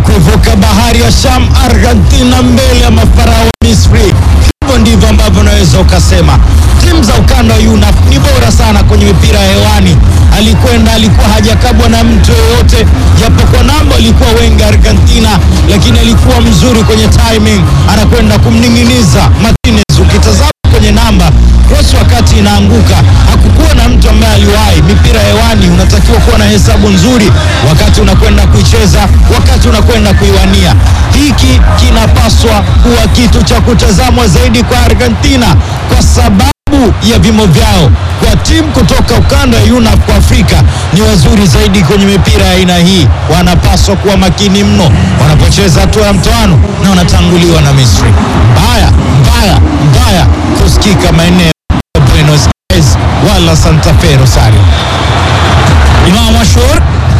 kuivuka bahari ya Sham, Argentina mbele ya mafarao wa Misri. Hivyo ndivyo ambavyo unaweza ukasema timu za ukanda wa UNAF ni bora sana kwenye mipira ya hewani. Alikwenda alikuwa hajakabwa na mtu yoyote, japokuwa namba alikuwa wengi Argentina, lakini alikuwa mzuri kwenye timing, anakwenda kumning'iniza Martinez. Ukitazama kwenye namba cross wakati inaanguka, hakukuwa na mtu ambaye aliwahi. Mipira ya hewani unatakiwa kuwa na hesabu nzuri wakati unakwenda kuicheza, wakati unakwenda kuiwania. Hiki kinapaswa kuwa kitu cha kutazamwa zaidi kwa Argentina kwa sababu ya vimo vyao. Kwa timu kutoka ukanda wa UNAF kwa Afrika ni wazuri zaidi kwenye mipira ya aina hii, wanapaswa kuwa makini mno wanapocheza hatua ya mtoano na wanatanguliwa na Misri. Mbaya mbaya mbaya kusikika maeneo ya Buenos Aires wala Santa Fe Rosario. Imam Ashur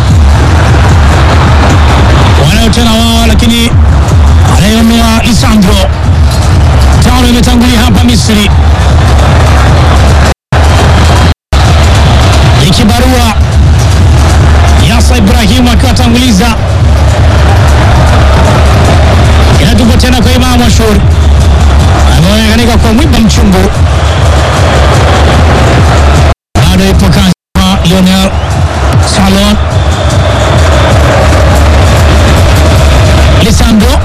wanayo tena wao, lakini anayeomea Lisandro tano imetangulia hapa Misri. Ikibarua Yasa Ibrahimu akiwatanguliza, inatupwa tena kwa Imam Ashur ameonekanika kwa mwiba mchungu, bado ipo kazi kwa Lionel Salon Lisandro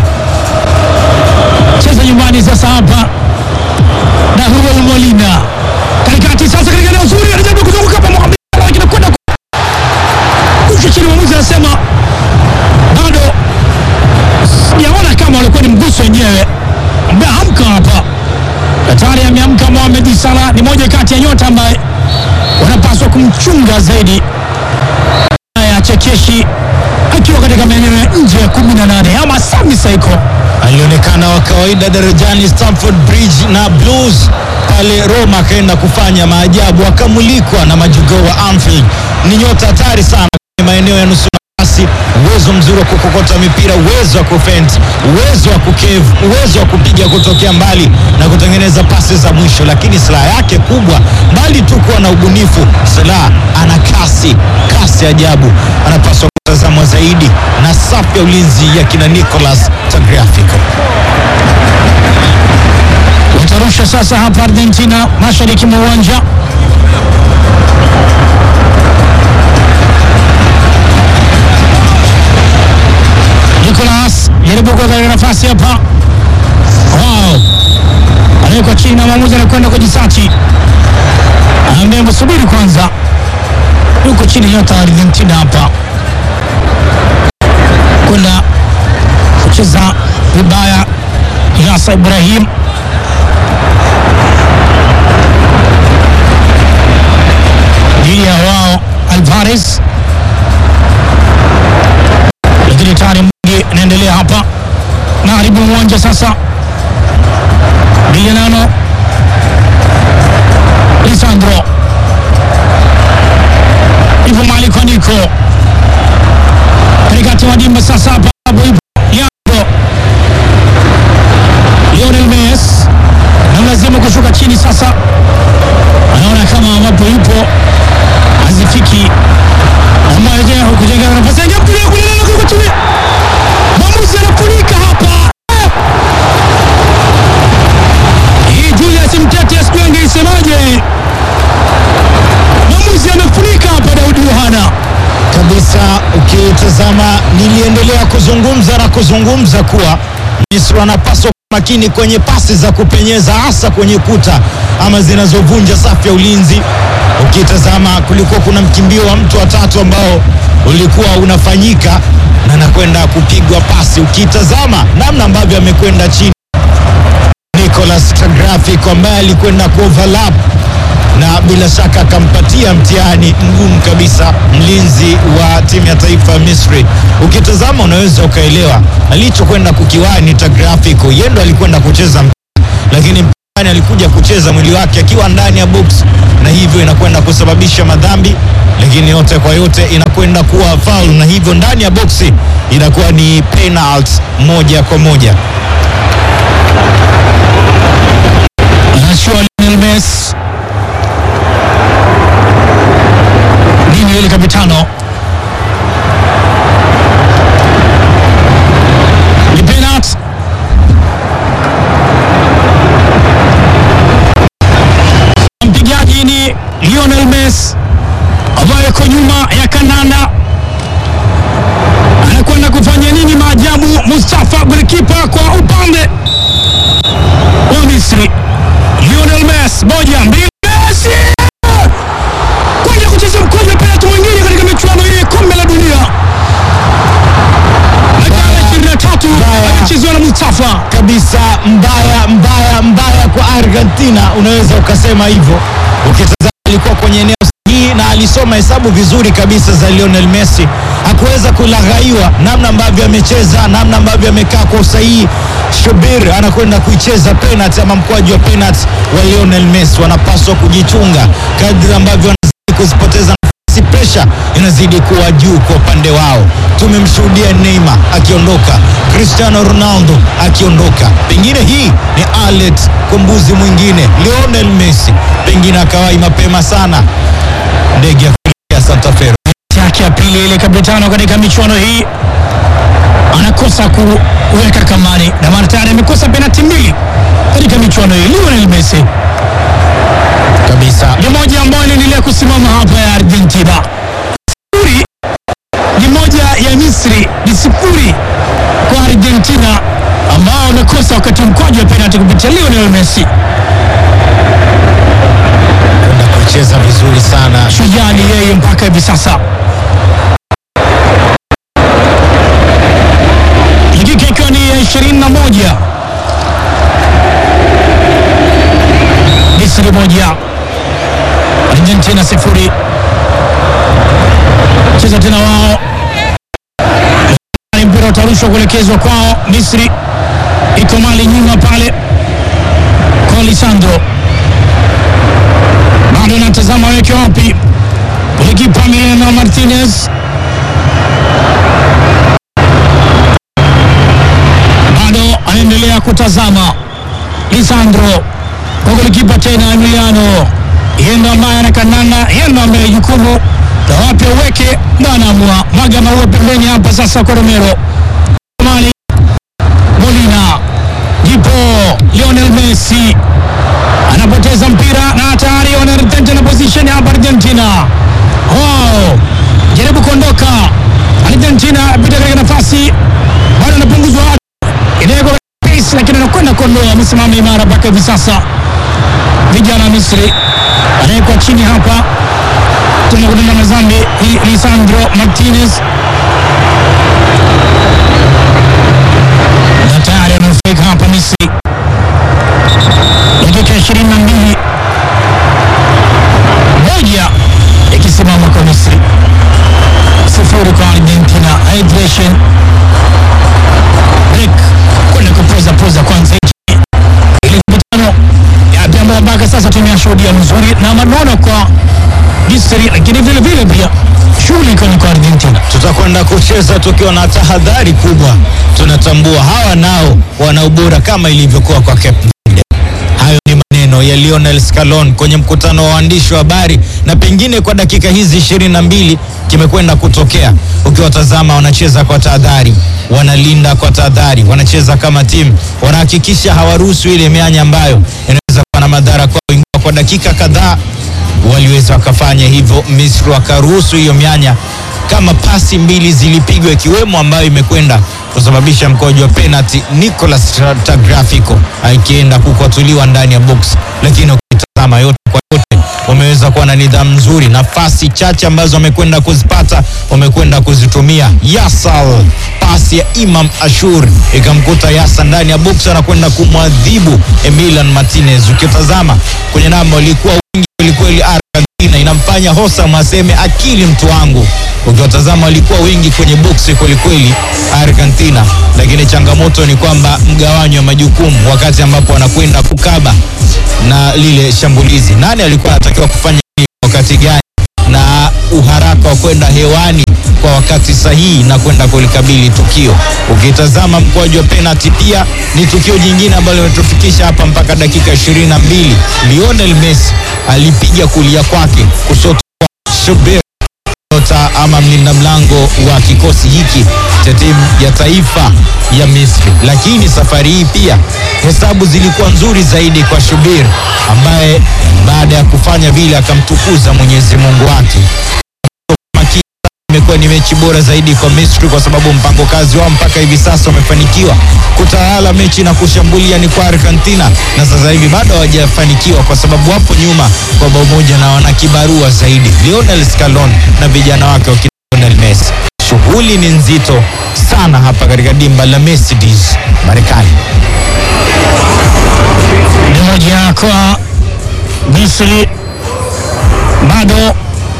cheza nyumbani sasa hapa na Hugo Molina katikati sasa, katika eneo zuri, anajaribu kuzunguka hapa Mohamed Salah, lakini kwenda kusha chini. Mwamuzi anasema bado sijaona kama walikuwa ni mguso wenyewe, ameamka hapa hatari, ameamka Mohamed Salah. Ni moja kati ya nyota ambaye wanapaswa kumchunga zaidi ya chekeshi akiwa katika maeneo ya nje ya 18 ama Sami Saiko alionekana wa kawaida darajani Stamford Bridge na Blues pale Roma, akaenda kufanya maajabu, akamulikwa na majogoo wa Anfield. Ni nyota hatari sana kwenye maeneo ya nusu nafasi, uwezo mzuri wa kukokota mipira, uwezo wa kufent, uwezo wa kukevu, uwezo wa kupiga kutokea mbali na kutengeneza pasi za mwisho. Lakini silaha yake kubwa, mbali tu kuwa na ubunifu, silaha ana kasi, kasi ajabu, anapaswa kutazamwa zaidi na safu ya ulinzi ya kina Nicolas Tagliafico. watarusha sasa hapa Argentina, mashariki mwa uwanja. Nicolas jaribu kwa katika nafasi hapa, wow, anawekwa chini na mwamuzi anakwenda kujisachi, anaambia msubiri kwanza, yuko chini nyota wa Argentina hapa kwenda kucheza vibaya Yasa Ibrahim dhidi ya wao Alvarez, lakini tayari mwingi inaendelea hapa na haribu uwanja sasa. Villanano Lisandro hivyo mali kwa Nico katikati wa dimba sasa hapa hapo ipo Leandro Lionel Messi na lazima kushuka chini sasa, anaona kama ambapo yupo hazifiki, ambayo je kujenga nafasi yake kule kule kule kule chini, mwamuzi anafunika hapa. Hii Julius Mtete sijui angeisemaje, mwamuzi amefunika hapa Daudi Yohana. kabisa. Ukitazama, niliendelea kuzungumza na kuzungumza kuwa Misri wanapaswa kuwa makini kwenye pasi za kupenyeza, hasa kwenye kuta ama zinazovunja safu ya ulinzi. Ukitazama, kulikuwa kuna mkimbio wa mtu watatu ambao ulikuwa unafanyika na anakwenda kupigwa pasi. Ukitazama namna ambavyo amekwenda chini Nicolas Tagliafico ambaye alikwenda kuoverlap na bila shaka akampatia mtihani mgumu kabisa mlinzi wa timu ya taifa ya Misri. Ukitazama unaweza ukaelewa alichokwenda kukiwani Tagliafico, yeye ndo alikwenda kucheza mpira, lakini mpinzani alikuja kucheza mwili wake akiwa ndani ya box, na hivyo inakwenda kusababisha madhambi, lakini yote kwa yote inakwenda kuwa foul, na hivyo ndani ya boksi inakuwa ni penalty moja kwa moja. Anachua Lionel Messi nini ile kapitano Anazuiliwa na Mustafa. kabisa mbaya mbaya mbaya kwa Argentina, unaweza ukasema hivyo. Ukitazama alikuwa kwenye eneo sahihi na alisoma hesabu vizuri kabisa za Lionel Messi, hakuweza kulaghaiwa namna ambavyo amecheza, namna ambavyo amekaa kwa usahihi. Shubir anakwenda kuicheza penalty ama mkwaju wa penalty wa Lionel Messi. Wanapaswa kujichunga kadri ambavyo wanazidi kuzipoteza nafasi, presha inazidi kuwa juu kwa upande wao. Tumemshuhudia Neymar akiondoka, Cristiano Ronaldo akiondoka, pengine hii ni alert kwa mbuzi mwingine Lionel Messi, pengine akawai mapema sana ndege ya kuelekea Santa Fe. yake ya pili ile kapitano katika michuano hii anakosa kuweka kamani, na maana tayari amekosa penalti mbili katika michuano hii. Lionel Messi kabisa ni moja ambayo inaendelea kusimama hapa ya Argentina. Sifuri ni moja ya Misri, ni sifuri kwa Argentina ambao wamekosa wakati mkwaju wa penalti kupitia Lionel Messi. kwenda kucheza vizuri sana Shujaa ni yeye mpaka hivi sasa. Dakika ikiwa ni ya 21, Misri moja, Argentina sifuri. Cheza tena wao, mpira utarushwa kuelekezwa kwao. Misri iko mali nyuma pale kwa Lisandro bado anatazama weke wapi golikipa Emiliano Martinez bado anaendelea kutazama Lisandro kwa golikipa tena Emiliano, yeye ndo ambaye anakandana, yeye ndo ambaye jukumu la wapi aweke ndo anaamua. Mwaga maua pembeni hapa sasa kwa Romero Mali Molina, jipo Lionel Messi anapoteza mpira na tayari wanarejea na position hapa Argentina. Wow, jaribu kuondoka Argentina, pita katika nafasi, bado anapunguzwa inawekwa pace, lakini anakwenda kuondoa, amesimama imara mpaka hivi sasa. Vijana wa Misri anawekwa chini hapa tena kutenda mazambi ni Lisandro Martinez na tayari ananufaika hapa Misri dakika ishirini na mbili moja ikisimama kwa Misri sifuri kwa Argentina. Hydration break kwenda kupoza poza kwanza hichi ile mikutano yapi ambayo mpaka sasa tumeyashuhudia mzuri na manono kwa Misri, lakini vile vile pia shughuli iko ni kwa Argentina. tutakwenda kucheza tukiwa na tahadhari kubwa. Tunatambua hawa nao wana ubora kama ilivyokuwa kwa Cape Verde. Hayo ni maneno ya Lionel Scaloni kwenye mkutano wa waandishi wa habari, na pengine kwa dakika hizi ishirini na mbili kimekwenda kutokea. Ukiwatazama wanacheza kwa tahadhari, wanalinda kwa tahadhari, wanacheza kama timu, wanahakikisha hawaruhusu ile mianya ambayo inaweza kuwa na madhara kwao, ingawa kwa dakika kadhaa waliweza wakafanya hivyo. Misri wakaruhusu hiyo mianya kama pasi mbili zilipigwa ikiwemo ambayo imekwenda kusababisha mkojo wa penalty, Nicolas Tagliafico akienda kukwatuliwa ndani ya box, lakini ukitazama yote kwa yote wameweza kuwa na nidhamu nzuri. Nafasi chache ambazo wamekwenda kuzipata wamekwenda kuzitumia. Yasal, pasi ya Imam Ashur ikamkuta Yasa ndani ya box, anakwenda kumwadhibu Emilian Martinez. Ukitazama kwenye namba walikuwa wengi kwelikweli, Argentina inamfanya Hosam aseme akili mtu wangu. Ukiwatazama walikuwa wengi kwenye boksi kwelikweli Argentina, lakini changamoto ni kwamba mgawanyo wa majukumu wakati ambapo wanakwenda kukaba na lile shambulizi, nani alikuwa anatakiwa kufanya nini wakati gani, na uharaka wa kwenda hewani kwa wakati sahihi na kwenda kulikabili tukio. Ukitazama mkwaju wa penalty pia ni tukio jingine ambalo limetufikisha hapa mpaka dakika ishirini na mbili. Lionel Messi alipiga kulia kwake, kushoto kwa Shubir nyota ama mlinda mlango wa kikosi hiki cha timu ya taifa ya Misri. Lakini safari hii pia hesabu zilikuwa nzuri zaidi kwa Shubir ambaye baada ya kufanya vile akamtukuza Mwenyezi Mungu wake. Makini imekuwa ni mechi bora zaidi kwa Misri kwa sababu mpango kazi wao mpaka hivi sasa wamefanikiwa kutawala mechi na kushambulia ni kwa Argentina, na sasa hivi bado hawajafanikiwa kwa sababu wapo nyuma kwa bao moja na wana kibarua zaidi, Lionel Scaloni na vijana wake wa Lionel Messi. Shughuli ni nzito sana. sana hapa katika dimba la Mercedes Marekani. ni moja kwa Misri bado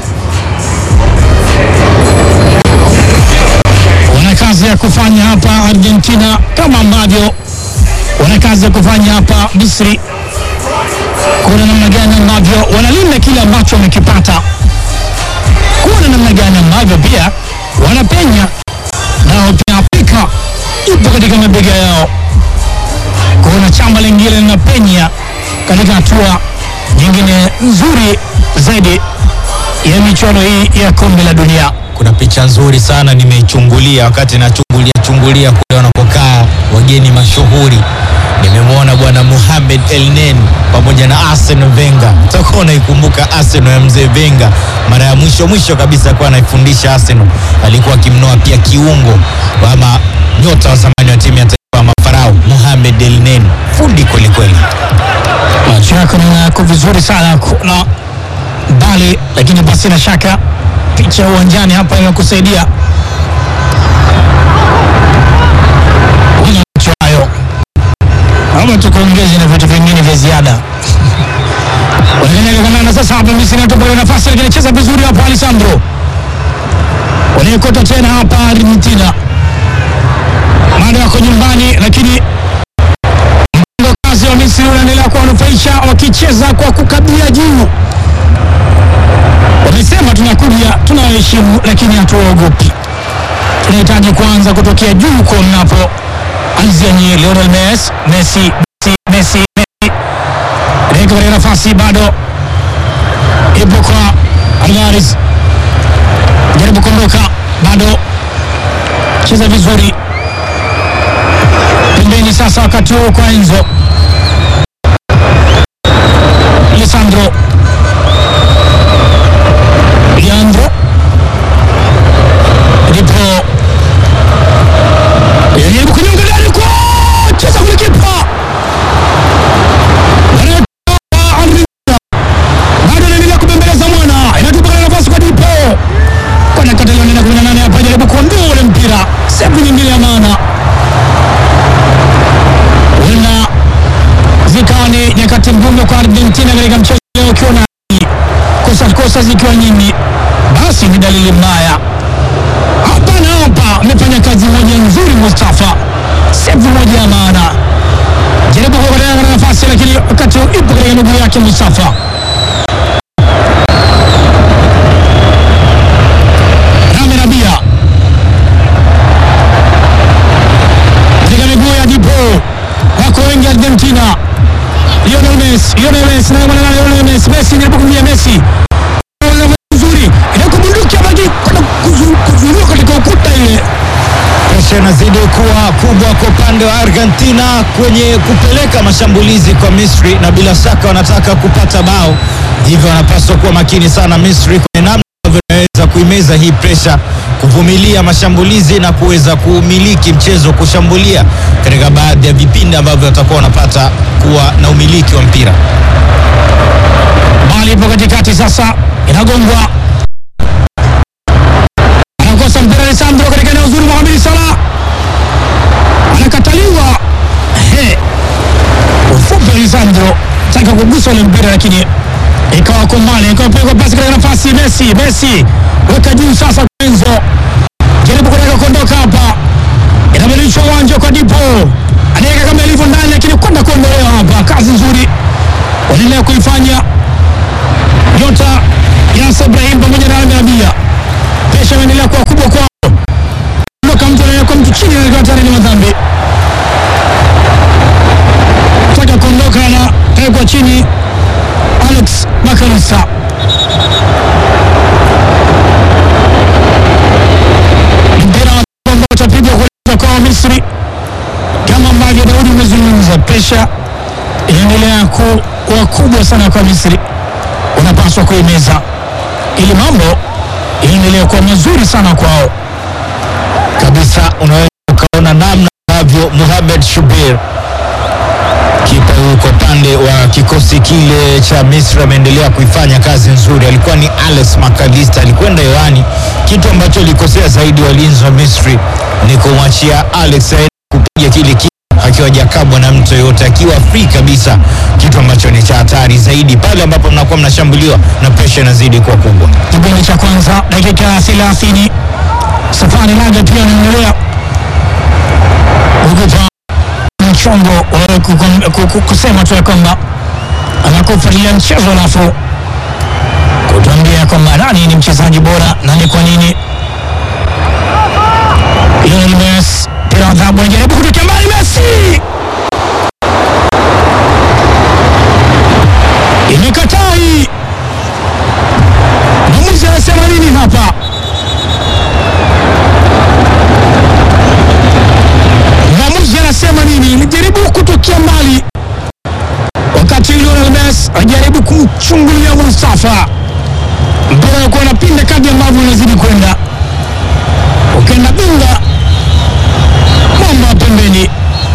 wana kazi ya kufanya hapa Argentina, kama ambavyo wana kazi ya kufanya hapa Misri, kuona namna gani ambavyo wanalinda kile ambacho wamekipata, kuona namna gani ambavyo pia wanapenya nao pia Afrika ipo katika mabega yao kuona chama lingine linapenya katika hatua nyingine nzuri zaidi ya michuano hii ya kombe la dunia. Kuna picha nzuri sana nimeichungulia wakati nachungulia chungulia kule wanapokaa wageni mashuhuri. Nimemwona bwana Mohamed Elneny pamoja na Arsene Wenger. Utakuwa unaikumbuka Arsenal ya mzee Wenger, mara ya mwisho mwisho kabisa kuwa anaifundisha Arsenal, alikuwa akimnoa pia kiungo ama nyota wa zamani wa timu ya taifa ya Mafarao Mohamed Elneny, fundi kweli kweli. Macho yako naona yako vizuri sana kuna mbali, lakini basi na shaka picha ya uwanjani hapa imekusaidia Una macho hayo, naomba tukuongeze na vitu vingine vya ziada. Wanaendelea kandanda sasa hapa Misri inatupa ile nafasi, lakini cheza vizuri hapa Alessandro, wanaekota tena hapa Argentina, bado wako nyumbani, lakini mpango kazi wa Misri unaendelea kuwanufaisha wakicheza kwa kukabia juu. Wamesema tunakuja, tunawaheshimu, lakini hatuwaogopi. Tunahitaji kuanza kutokea juu huko mnapo anzia nyie Lionel Messi, Messi, Messi, Messi, Messi. Dakika katika nafasi bado ipo kwa Alvarez, jaribu kuondoka, bado cheza vizuri pembeni sasa, wakati huu kwa Enzo Alessandro Leandro ndipo jaribu kunyonga ndani kwa cheza kule kipa Wanatoa Argentina. bado anaendelea kubembeleza mwana, inatupa katika nafasi kwa Dipo kwa dakika nane kumi na nane hapa, jaribu kuondoa ule mpira, sevu nyingine ya maana huenda zikawa ni nyakati ngumu kwa Argentina katika mchezo leo, ukiona kosa kosa zikiwa nyingi, basi ni dalili mbaya. Hapa na hapa amefanya kazi moja nzuri Mustafa, sevu moja ya maana, jaribu kuokolea katika nafasi, lakini wakati huu ipo katika miguu yake Mustafa. Rami Rabia katika miguu ya Dipo, wako wengi Argentina. Lionel Messi, Lionel Messi naye mwana Lionel Messi, Messi jaribu kumlia Messi nzuri, inakubunduki abaki kwenda kuzu- kuzuiliwa katika ukuta ile Presha inazidi kuwa kubwa kwa upande wa Argentina kwenye kupeleka mashambulizi kwa Misri, na bila shaka wanataka kupata bao, hivyo wanapaswa kuwa makini sana Misri kwenye namna ambavyo inaweza kuimeza hii presha, kuvumilia mashambulizi na kuweza kuumiliki mchezo, kushambulia katika baadhi ya vipindi ambavyo watakuwa wanapata kuwa na umiliki wa mpira. bali ipo katikati sasa, inagongwa anakosa mpira Alessandro katika eneo zuri, Mohamed Salah anakataliwa. He, ufupi Alessandro taka kugusa ule mpira, lakini ikawa kombani, ikawa pigwa pasi katika nafasi Messi. Messi weka juu sasa, Enzo jaribu kutaka kuondoka hapa, inabadilishwa uwanja kwa Dipo, anaweka kama ilivyo ndani, lakini kwenda kuondolewa hapa. Kazi nzuri wanaendelea kuifanya nyota Yasa Ibrahim pamoja na Rami Rabia. Presha imeendelea kuwa kubwa kwao, ondoka mtu anaweka mtu chini, anawekewa tayari ni madhambi, taka kuondoka na kawekwa chini Alex Makalisa. Mpira wa ambao utapigwa kuelekea kwa Misri, kama ambavyo Daudi umezungumza, presha inaendelea kuwa kubwa sana kwa Misri, unapaswa kuimeza ili mambo yaendelea kuwa mazuri sana kwao. kabisa unaweza ukaona namna ambavyo Mohamed Shubir Kipa huyu kwa upande wa kikosi kile cha Misri ameendelea kuifanya kazi nzuri. Alikuwa ni Alex McAllister, alikwenda hewani. Kitu ambacho alikosea zaidi walinzi wa Misri ni kumwachia Alex aende kupiga kile kipa akiwa hajakabwa na mtu yoyote, akiwa free kabisa, kitu ambacho ni cha hatari zaidi pale ambapo mnakuwa mnashambuliwa na presha inazidi kuwa kubwa. Kipindi cha kwanza dakika ya 30, safari laga pia inaendelea ukupa mchongo wa kukum- ku- ku- kusema tu ya kwamba anakufuatilia mchezo alafu kutuambia kwamba nani ni mchezaji bora na ni kwa nini. Lionel Messi mpira wa adhabu anajaribu kutokea mbali, Messi imekataa hii. Mwamuzi anasema nini hapa? Mwamuzi anasema nini? Ilijaribu kutokea mbali, wakati Lionel Messi ajaribu kumchungulia Mustafa. Mpira ulikuwa unapinda kadri ambavyo unazidi kwenda, ukaenda binga mwamba wa pembeni.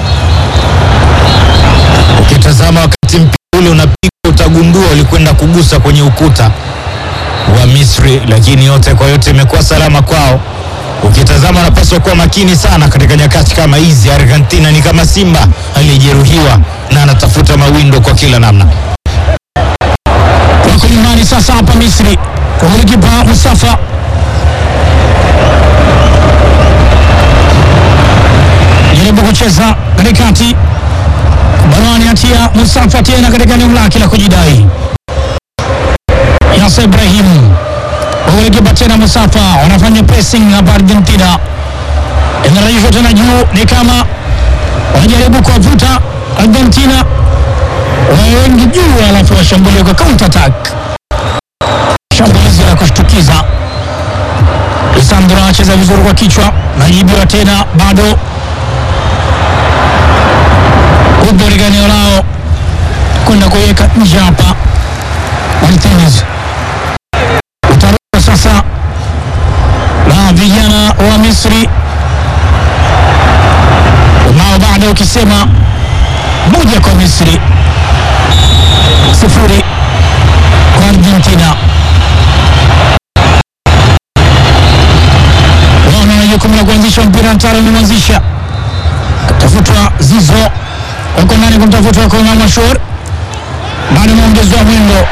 Ukitazama wakati mpira ule unapigwa, utagundua ulikwenda kugusa kwenye ukuta wa Misri, lakini yote kwa yote imekuwa salama kwao. Ukitazama wanapaswa kuwa makini sana katika nyakati kama hizi. Argentina ni kama simba aliyejeruhiwa na anatafuta mawindo kwa kila namna. wako nyumbani sasa hapa Misri kwa golikipa Mustafa jaribu kucheza katikati, Barani atia Mustafa tena katika eneo lake la kujidai. Yasa Ibrahim golikipa tena Mustafa, wanafanya pressing hapa Argentina, inarejeshwa tena juu, ni kama wanajaribu kuwavuta Argentina wawe wengi juu, alafu washambulie kwa counter attack. Shambulizi la kushtukiza. Lisandro anacheza vizuri kwa kichwa, najibiwa tena, bado upo katika eneo lao kwenda kuiweka nje hapa. Martinez utaruka sasa na vijana wa Misri nao bado ukisema moja kwa Misri sifuri kwa Argentina. Wana na jukumu la kuanzisha mpira, Ntaro amemwanzisha, katafutwa Zizo, wako ndani kumtafuta wako Imam Ashur, bado ameongezewa mwendo,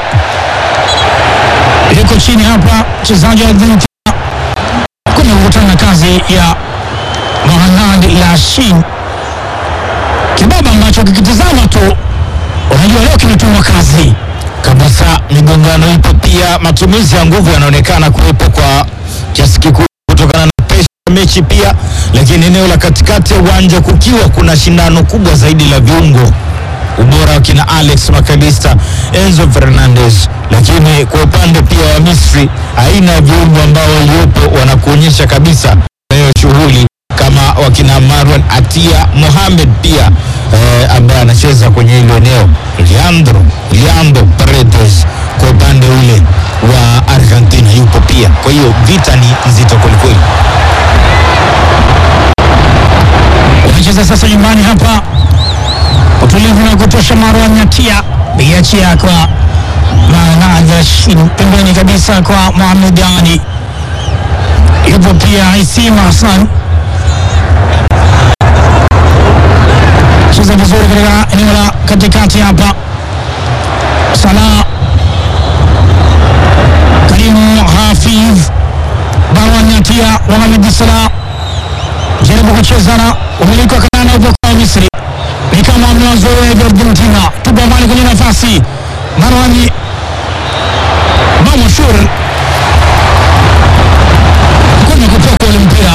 yuko chini hapa mchezaji wa Argentina kwenda kukutana na kazi ya Mohamed Lashin, kibaba ambacho kikitizama tu unajua leo kimetumwa kazi kabisa. Migongano ipo pia, matumizi ya nguvu yanaonekana kuwepo kwa kiasi kikubwa kutokana na presha ya mechi pia, lakini eneo la katikati ya uwanja kukiwa kuna shindano kubwa zaidi la viungo, ubora wa kina Alex McAllister, Enzo Fernandez, lakini kwa upande pia wa Misri, aina ya viungo ambao waliopo wanakuonyesha kabisa hiyo shughuli kama wakina Marwan Atia Mohamed pia eh, ambaye anacheza kwenye hilo eneo Leandro Leandro Paredes kwa upande ule wa Argentina yupo pia. Kwa hiyo vita ni nzito kwelikweli. wanacheza sasa nyumbani hapa, utulivu na kutosha. Marwan Yatia biachia kwa Manadashin pembeni kabisa kwa Mohamed Ali, yupo pia Isim Hassan, cheza vizuri katika eneo la katikati hapa. Salah Karimu Hafidh Marwan Yatia Mohamed Salah jaribu kucheza na umiliki wa kanana upo kwa Misri, ni kama wamewazoea hivi Argentina. Tupa mali kwenye nafasi, Marwani Mamashur kwenye kutoka ule mpira,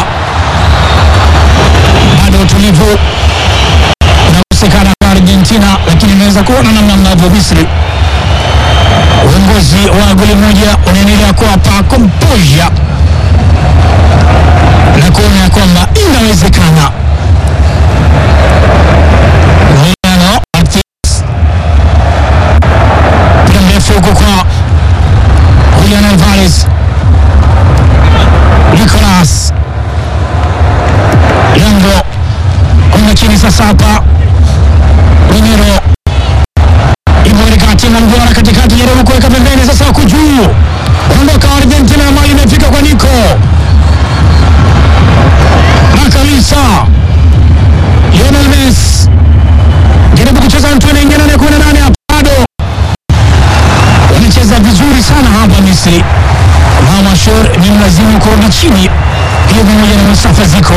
bado utulivu unakosekana kwa Argentina, lakini inaweza kuona namna ambavyo Misri uongozi wa goli moja unaendelea kuwapa composure na kuona ya kwamba inawezekana. Juliano Martinez, mpira mrefu huko kwa Julian Alvarez, Nicolas Leandro kwenda chini sasa hapa Romero na mduara katikati, jaribu kuweka pembeni, sasa wako juu, ondoka Argentina na mali imefika kwa Nico Makalisa, Lionel Messi jaribu kucheza mtu anaingia nane kumi na nane hapa bado wanacheza vizuri sana hapa Misri. Mama Shor ni mlazimu kurudi chini, hiyo pamoja na Mustafa Ziko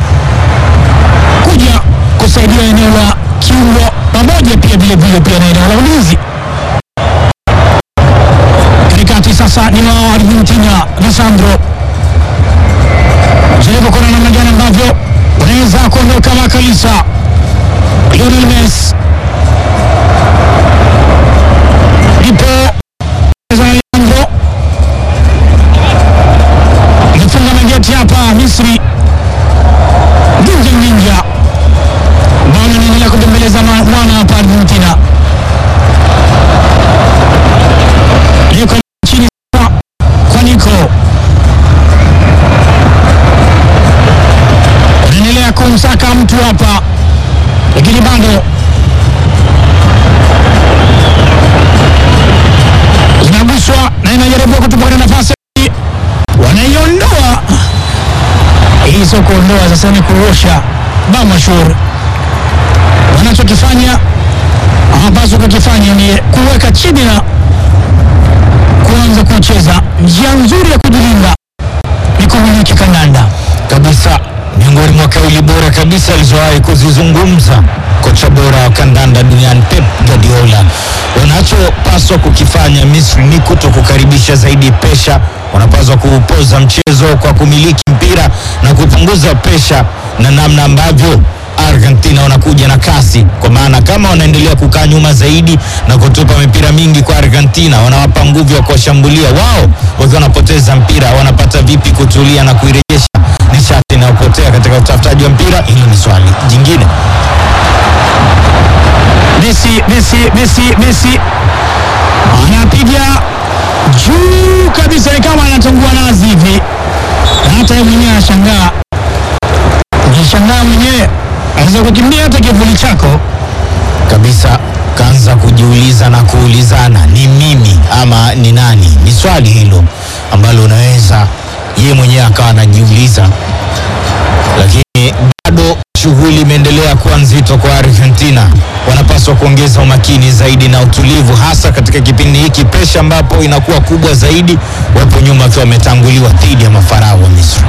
kuja kusaidia eneo la kiungo pamoja pia vile vile pia na eneo la ulinzi katikati. Sasa ni wa Argentina Lisandro, jaribu kuona namna gani ambavyo unaweza kuondoka Makalisa. Lionel Messi ipo Leandro amefunga mageti hapa Misri. Ginja Ninja ambao anaendelea kubembeleza ma- mwana hapa Argentina, yuko chini sasa kwa Nico, anaendelea kumsaka mtu hapa, lakini bado inaguswa na inajaribu kutupata nafasi, wanaiondoa hii sio kuondoa, sasa ni kuosha Bamashur. Wanachokifanya hawapaswi kukifanya ni kuweka chini na kuanza kucheza. Njia nzuri ya kujilinda ni kumiliki kandanda. kabisa miongoni mwa kauli bora kabisa alizowahi kuzizungumza kocha bora wa kandanda duniani Pep Guardiola. Wanachopaswa kukifanya Misri ni kuto kukaribisha zaidi pesha. Wanapaswa kuupoza mchezo kwa kumiliki mpira na kupunguza pesha na namna ambavyo Argentina wanakuja na kasi, kwa maana kama wanaendelea kukaa nyuma zaidi na kutupa mipira mingi kwa Argentina, wanawapa nguvu ya kuwashambulia wao. Wakiwa wanapoteza mpira, wanapata vipi kutulia na kuirejesha nishati inayopotea katika utafutaji wa mpira? Hilo ni swali jingine. Messi, Messi, Messi, Messi anapiga juu kabisa, ni kama anatungua nazi hivi, na hata yeye mwenyewe anashangaa. Ukishangaa mwenyewe anaweza kukimbia hata kivuli chako. kabisa kaanza kujiuliza na kuulizana ni mimi ama ni nani? Ni swali hilo ambalo unaweza yeye mwenyewe akawa anajiuliza, lakini bado shughuli imeendelea kuwa nzito kwa Argentina. Wanapaswa kuongeza umakini zaidi na utulivu, hasa katika kipindi hiki pesha ambapo inakuwa kubwa zaidi, wapo nyuma wakiwa wametanguliwa dhidi ya mafarao wa Misri.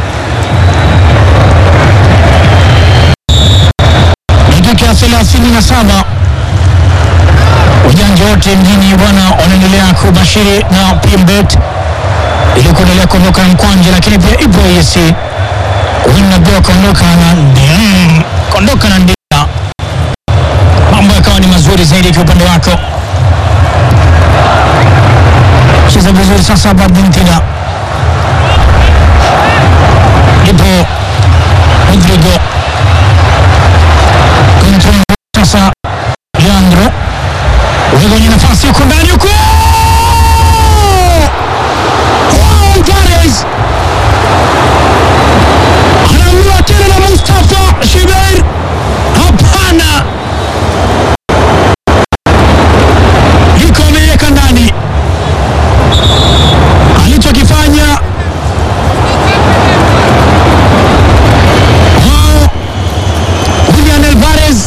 dakika ya thelathini na saba wajanja wote mjini bwana wanaendelea kubashiri na PMBet ili kuendelea kuondoka na mkwanja, lakini pia ipo ESC unajua kuondoka na mm, kuondoka na ndia, mambo yakawa ni mazuri zaidi kwa upande wako. Cheza vizuri sasa hapa Argentina, ipo Rodrigo Control sasa Leandro weka kwenye nafasi huko ndani huko Wow, Alvarez anaambiwa tena na Mustafa Shibeir, hapana, yuko ameweka ndani. Alichokifanya wao Julian Alvarez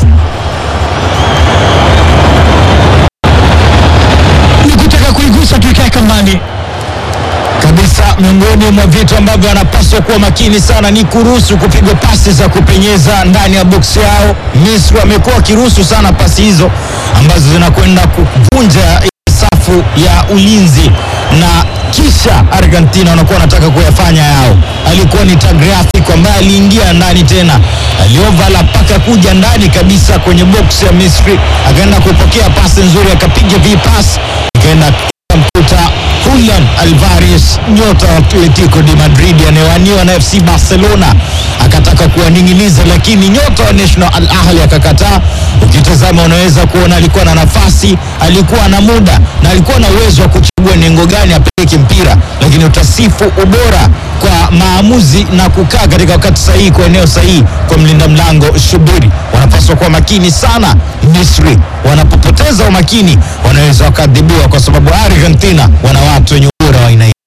ni kutaka kuigusa tu ikae kambani. kabisa miongoni mwa vitu ambavyo wanapaswa kuwa makini sana ni kuruhusu kupigwa pasi za kupenyeza ndani ya boksi yao. Misri wamekuwa wakiruhusu sana pasi hizo ambazo zinakwenda kuvunja ile safu ya ulinzi na kisha Argentina wanakuwa wanataka kuyafanya yao. Alikuwa ni Tagliafico ambaye aliingia ndani tena, aliovala mpaka kuja ndani kabisa kwenye boksi ya Misri, akaenda kupokea pasi nzuri, akapiga vipasi ikaenda mkuta Julian Alvarez nyota wa Atletico de Madrid anayewaniwa na FC Barcelona akataka kuwaning'iniza, lakini nyota wa National Al Ahly akakataa. Ukitazama unaweza kuona alikuwa na nafasi, alikuwa na muda na alikuwa na uwezo wa kuchagua nengo gani apeleke mpira, lakini utasifu ubora kwa maamuzi na kukaa katika wakati sahihi kwa eneo sahihi kwa mlinda mlango Shubiri. Wanapaswa wanapaswa kuwa makini sana. Misri wanapopoteza umakini wanaweza wakadhibiwa, kwa sababu Argentina wana watu wenye ubora wa aina hii.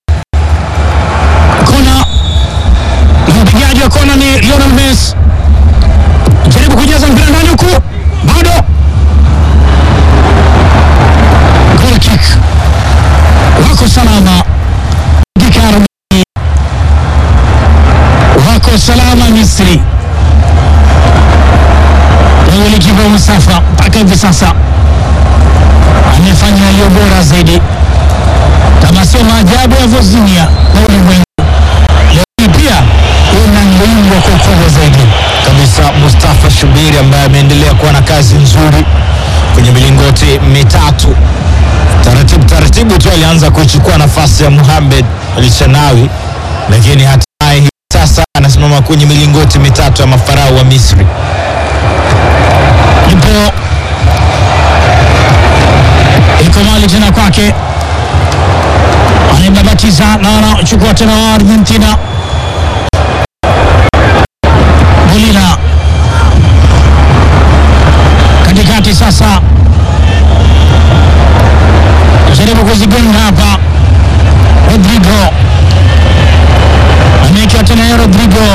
Kona na mpigaji wa kona ni Lionel Messi, jaribu kujaza mpira ndani huku, bado goal kick, wako salama dakika arobaini, wako salama Misri. Golikipa Mustafa mpaka hivi sasa amefanya yaliyo bora zaidi, kama sio maajabu ya Vosnia na ulimwengu lakini pia unalindwa kwa ukubwa zaidi. kabisa Mustafa Shubiri ambaye ameendelea kuwa na kazi nzuri kwenye milingoti mitatu. Taratibu taratibu tu alianza kuchukua nafasi ya Mohamed Alshanawi, lakini hatimaye hivi sasa anasimama kwenye milingoti mitatu ya mafarao wa Misri. Ipo iko mali tena kwake, anaibabatiza na anachukua tena wa Argentina. Molina katikati sasa, jaribu kuzigonga hapa. Rodrigo amewekewa tena ya Rodrigo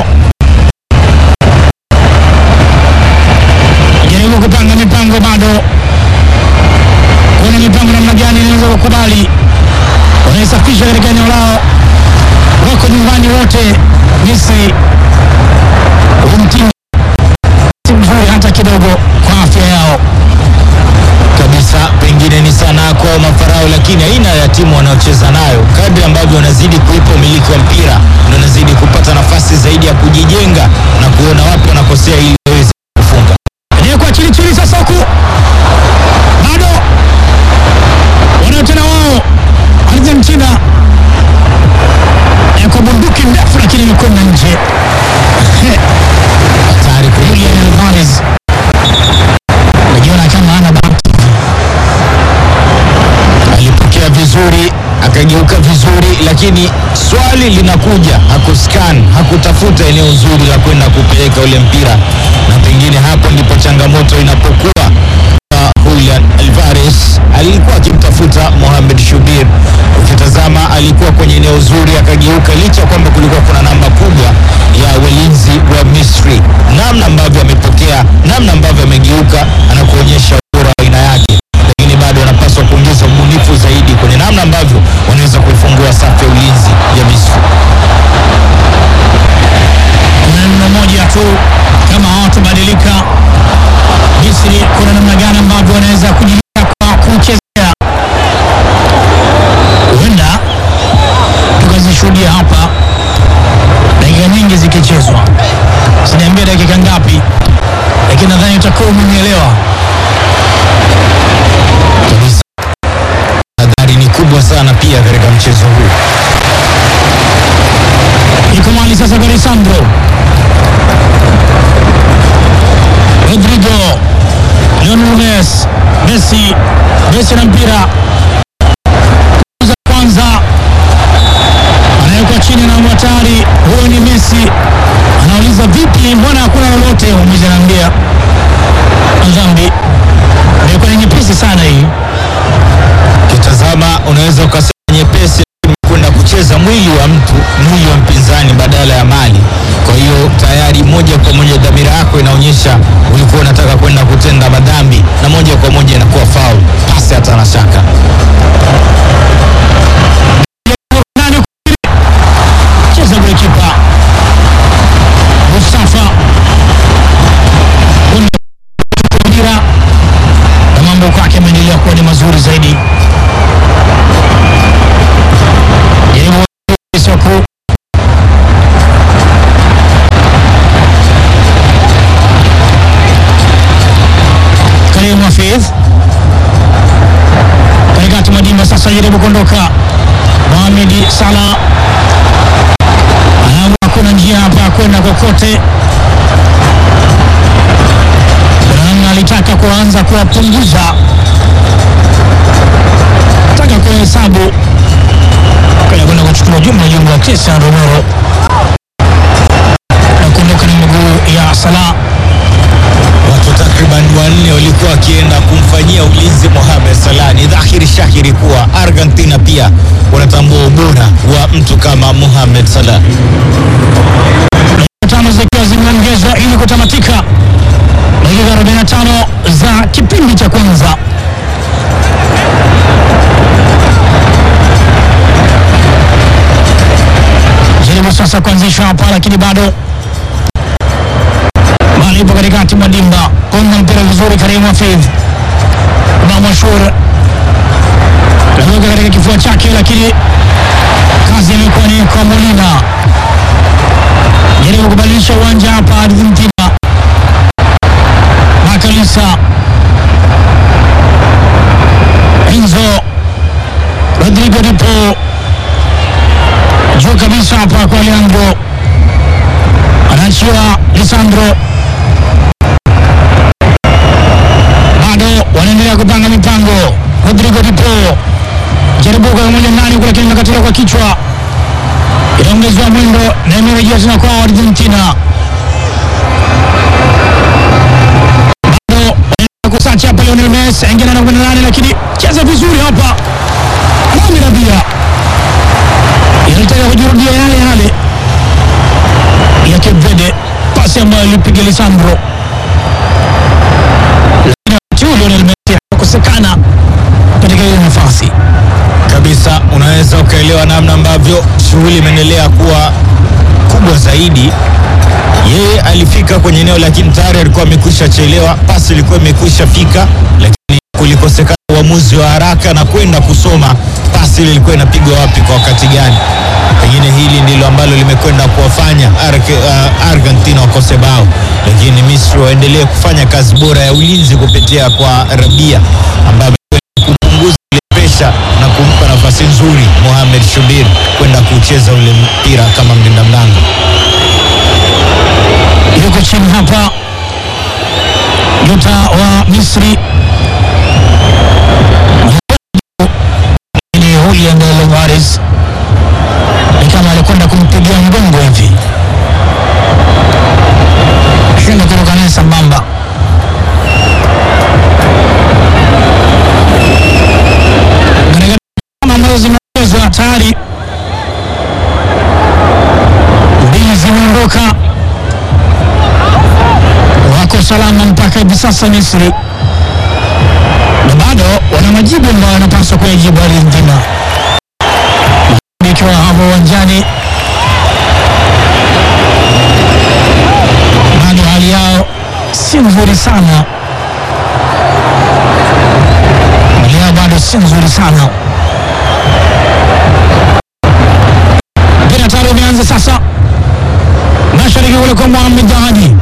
jaribu kupanga mipango bado kuna mipango namna gani inaweza kukubali wanaisafisha katika eneo lao wako nyumbani wote Misri umtindo si mzuri hata kidogo kwa afya yao kabisa pengine ni sanaa kwao mafarao, lakini aina ya timu wanaocheza nayo, kadri ambavyo wanazidi kuipa umiliki wa mpira, ndio wanazidi kupata nafasi zaidi ya kujijenga na kuona wapi wanakosea ili waweze kufunga. kwa chini chini sasa huku bado wanao tena wao Argentina Eh, kwa bunduki ndefu lakini imekwenda nje Hatari kweli. Julian Alvarez najiona kama ana bahati alipokea vizuri akageuka vizuri, lakini swali linakuja, hakuscan hakutafuta eneo zuri la kwenda kupeleka ule mpira, na pengine hapo ndipo changamoto inapokuwa. Uh, Julian Alvarez alikuwa akimtafuta Mohamed Shubir. Ukitazama alikuwa kwenye eneo zuri, akageuka, licha ya kwamba kulikuwa kuna namba kubwa ya walinzi wa Misri. Namna ambavyo amepokea, namna ambavyo amegeuka, anakuonyesha ubora wa aina yake lakini bado wanapaswa kuongeza ubunifu zaidi kwenye namna ambavyo wanaweza kuifungua safu ya ulinzi ya Misri. kuna neno moja tu kama hawatobadilika Misri kuna namna gani ambavyo wanaweza kujilinda kwa kuchezea huenda tukazishuhudia hapa dakika nyingi zikichezwa siniambia dakika ngapi lakini nadhani utakuwa umenielewa Kabisa, hadhari ni kubwa sana pia katika mchezo huu. iko mali sasa kwa Lisandro Rodrigo Lionel Messi Messi Messi na mpira za kwanza anawekwa chini na mwatari huyo ni Messi anauliza vipi mbona hakuna lolote mmoja anaambia dhambi imekuwa ni nyepesi sana hii Ukitazama unaweza ukasema nyepesi, lakini kwenda kucheza mwili wa mtu, mwili wa mpinzani badala ya mali. Kwa hiyo tayari moja kwa moja dhamira yako inaonyesha ulikuwa unataka kwenda kutenda madhambi, na moja kwa moja inakuwa faul, pasi hata na shaka. nani cheza golikipa Mustafa mpira na mambo kwake ameendelea kuwa ni mazuri zaidi. Jaribu soku Karim Hafidh katikati Madimba sasa jaribu kuondoka Mohamed Salah anaamua kuna njia hapa ya kwenda kokote. Kuna namna alitaka kuanza kuwapunguza, taka kuhesabu kaya kwenda kuchukua jumla jumla wa Cristiano Romero na kuondoka na miguu ya Salah. Watu takriban walikuwa wakienda kumfanyia ulinzi Mohamed Salah. Ni dhahiri shahiri kuwa Argentina pia wanatambua ubora wa mtu kama Mohamed Salah. tano zikiwa zimeongezwa ili kutamatika dakika 45 za kipindi cha kwanza. Jaribu sasa kuanzishwa hapa, lakini bado bali ipo katikati mwa dimba, konga mpira vizuri, Karim Hafidh na Mashur naweka katika kifua chake, lakini kazi imekuwa ni kwa Molina jaribu kubadilisha uwanja hapa Argentina. Makalisa Enzo Rodrigo Dipo juu kabisa hapa kwa Leandro, anaachiwa Lisandro, bado wanaendelea kupanga mipango. Rodrigo Dipo jaribu kwa moja ndani kule, lakini nakatila kwa kichwa inaongezewa mwendo na imerejea tena kwa Argentina. Bado wanaendelea kusachi hapa, Lionel Messi aingia na kwenda nane, lakini cheza vizuri hapa Mohamed Rabia inataka kujirudia yale yale ya Cape Verde, pasi ambayo ilipiga Lisandro, lakini wakati huu Lionel Messi hakukosekana katika ile nafasi. kabisa unaweza ukaelewa namna ambavyo shughuli imeendelea kuwa kubwa zaidi. Yeye alifika kwenye eneo lakini tayari alikuwa amekwisha chelewa, pasi ilikuwa imekwisha fika, lakini kulikosekana uamuzi wa haraka na kwenda kusoma pasi ile ilikuwa inapigwa wapi kwa wakati gani. Pengine hili ndilo ambalo limekwenda kuwafanya Arge- uh, Argentina wakose bao, lakini Misri waendelee kufanya kazi bora ya ulinzi kupitia kwa Rabia ambaye amekwenda kupunguza ile presha na kumpa nafasi nzuri Mohamed Shubir kwenda kucheza ule mpira kama mlinda mlango. yuko chini hapa nyota wa Misri ni Julian Alvarez, ni kama alikwenda kumpigia mgongo hivi, shinda kuruka naye sambamba. Katika kama ambazo zimeongezwa tayari mbili zimeondoka wako salama mpaka hivi sasa Misri, na bado wana majibu ambayo wanapaswa kuyajibu Argentina. Ikiwa hapo uwanjani, bado hali yao si nzuri sana, hali yao bado si nzuri sana. Mpira tayari umeanza sasa, mashariki kule kwa Mohamed Dahadi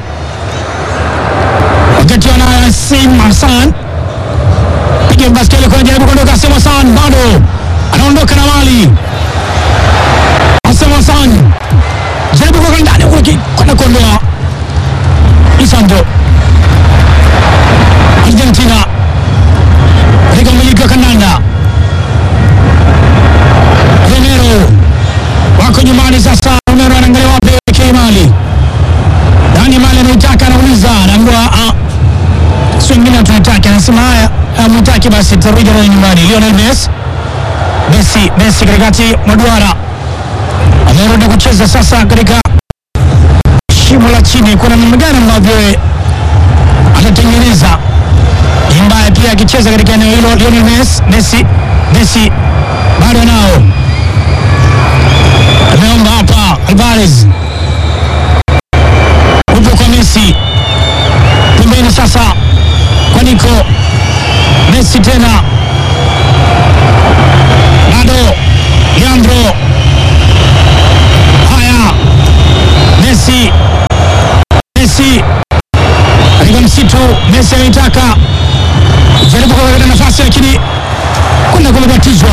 wakati wanayo Sim Hassan piga baskeli kwa jaribu kuondoka. Sim Hassan bado anaondoka na mali. Sim Hassan jaribu kwa ndani kule kwenda kuondoa Lisandro. Argentina katika umiliki wa kandanda. Romero wako nyumbani sasa. Romero anaangalia wapi elekee mali Dani Mali anaitaka, anauliza, anaambiwa ah, si wengine tunataka, anasema haya, hamtaki basi tarudi naye nyumbani. Lionel Messi, Messi, Messi katikati mwa duara amerudi kucheza sasa katika shimo la chini. Kuna namna gani ambavyo yeye atatengeneza ni mbaya pia akicheza katika eneo hilo. Lionel Messi, Messi, Messi bado anao, ameomba hapa Alvarez upo kwa Messi pembeni sasa kwa Nico Messi tena bado Leandro haya Messi Messi katika msitu Messi anaitaka jaribu kuweka nafasi lakini kwenda kumebatizwa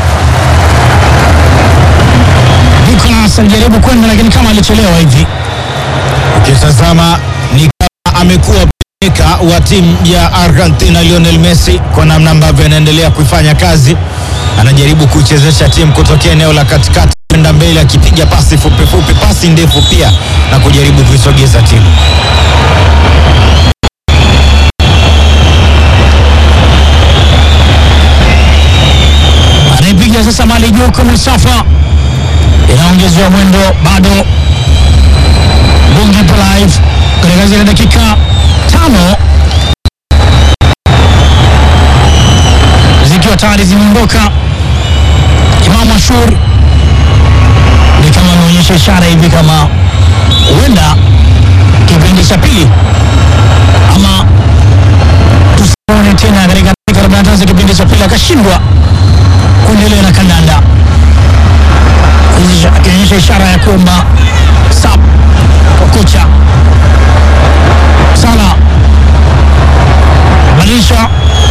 Nicolas alijaribu kwenda lakini kama alichelewa hivi Ukitazama ni kama amekuwa peka wa timu ya Argentina Lionel Messi kwa namna ambavyo anaendelea kuifanya kazi, anajaribu kuichezesha timu kutokea eneo la katikati kwenda mbele, akipiga pasi fupi fupi, pasi ndefu pia na kujaribu kuisogeza timu. sasa mali juu kwa Mustafa, inaongezewa mwendo bado. Bungi ipo live katika zile dakika tano zikiwa tayari zimeondoka. Imam Ashur ni kama ameonyesha ishara hivi kama huenda kipindi cha pili ama tusione tena katika dakika 45 za kipindi cha pili akashindwa kuendelea na kandanda, akionyesha ishara ya kuomba sub kwa kocha Sala badilisha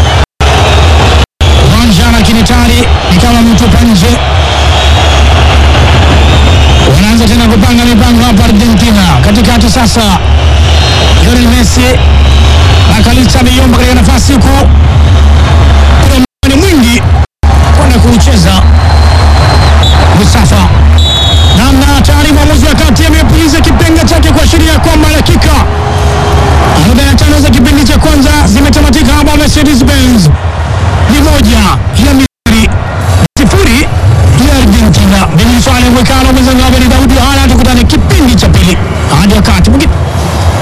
uwanja, lakini tayari ni kama mtupa nje. Wanaanza tena kupanga mipango hapa Argentina. Katikati sasa, Lionel Messi Makalista ameiomba katika nafasi huku, kuna mwani mwingi kwenda kuucheza Mustafa namna tayari mwamuzi wa kati amepuliza kipenga chake kuashiria kwamba dakika 45 za kipindi cha kwanza zimetamatika hapa Mercedes Benz